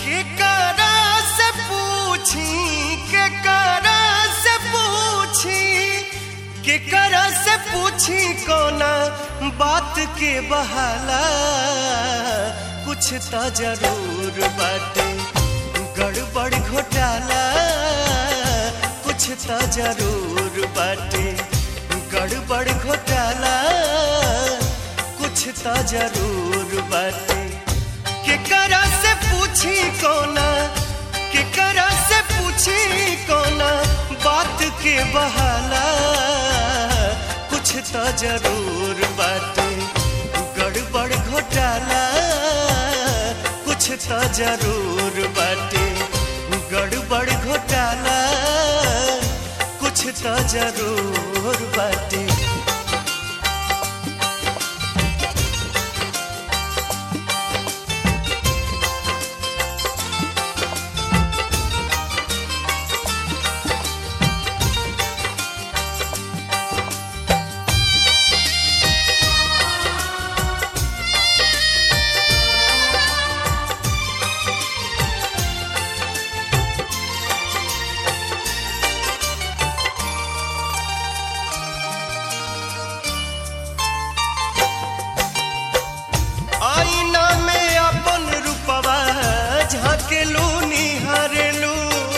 के करा से पूछी के करा से पूछी के करा से पूछी कोना बात के बहाला कुछ तो जरूर बाटे गड़बड़ घोटाला कुछ तो जरूर बाटे गड़बड़ घोटाला कुछ तो जरूर बाटे के करा से पूछी कोना के करा से पूछी कोना बात के बहाला कुछ तो जरूर बाटे गड़बड़ घोटाला कुछ तो जरूर बाटे गड़बड़ घोटाला कुछ तो जरूर बाटे आईना में अपन रूपवा झाकेलू निहारेलू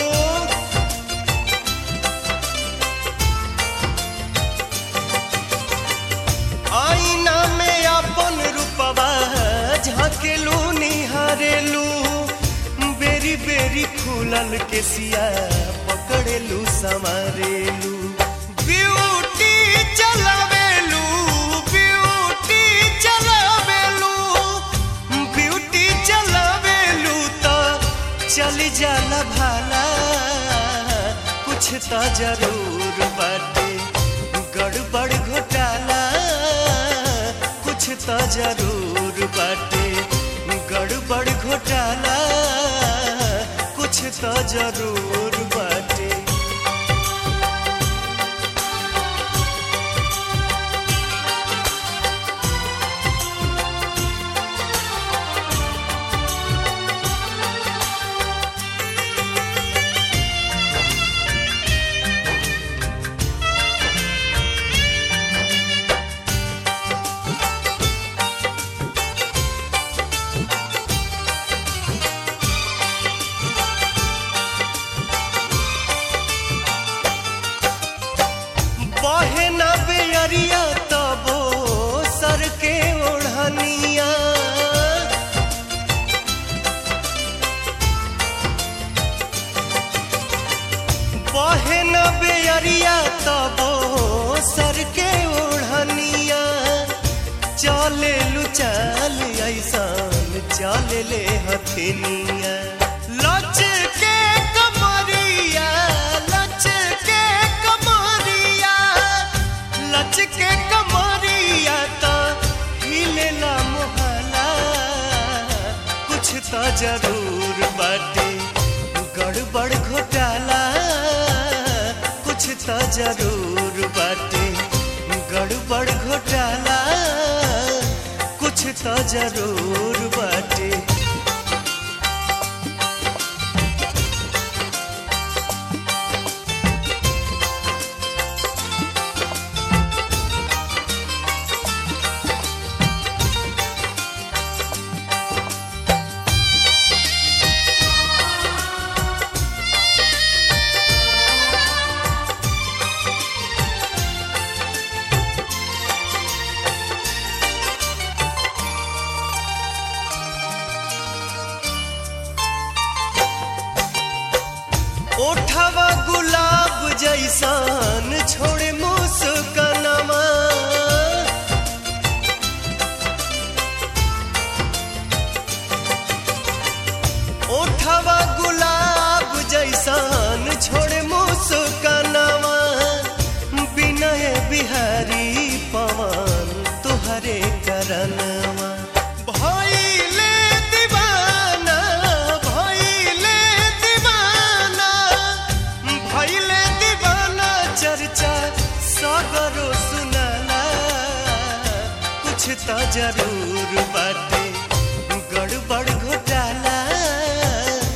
आईना में अपन रूपवा झाकेलू निहारेलू बेरी बेरी खुलल के सिया पकड़ेलू संवारेलू ब्यूटी चलावेलू ब्यूटी चलावेलू ब्यूटी चलावेलू तो चली जाला भाला कुछ तो जरूर बाटे गड़बड़ घोटाला कुछ तो जरूर बाटे गड़बड़ घोटाला कुछ तो जरूर बाटे बहे न बेअरिया तबो सर के ओढ़निया बहे न बेअरिया तबो सर के ओढ़निया चले लू चल ऐसान चले ले हथिनिया लच के कमरिया लच के कमरिया लच के कमरिया तो हिलेला मोहला कुछ तो जरूर बाटे गड़बड़ घोटाला कुछ तो जरूर बाटे गड़बड़ घोटाला कुछ तो जरूर बाटे ओठवा गुलाब जैसान छोड़े मुस्कनवा ओठवा गुलाब जैसान छोड़े मुस्कनवा विनय बिहारी पवन तुहरे करनवा भइले दीवाना भइले दीवाना भइले दीवाना चर्चा सगरो सुनाला कुछ तो जरूर बाटे गड़बड़ घोटाला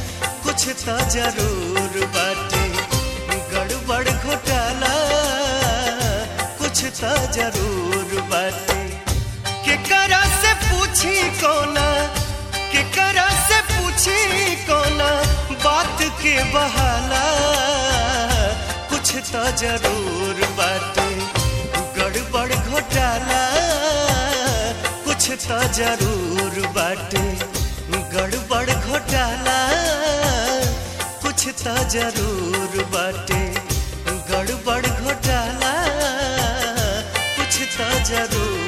त जरूर बाटे गड़बड़ घोटाला कुछ त जरूर बाटे केकरा से पूछी कोना केकरा से पूछी कोना बात के बहाला कुछ त जरूर बाटे गड़बड़ घोटाला कुछ त जरूर बाटे गड़बड़ घोटाला कुछ त जरूर बाटे गड़बड़ घोटाला कुछ त जरूर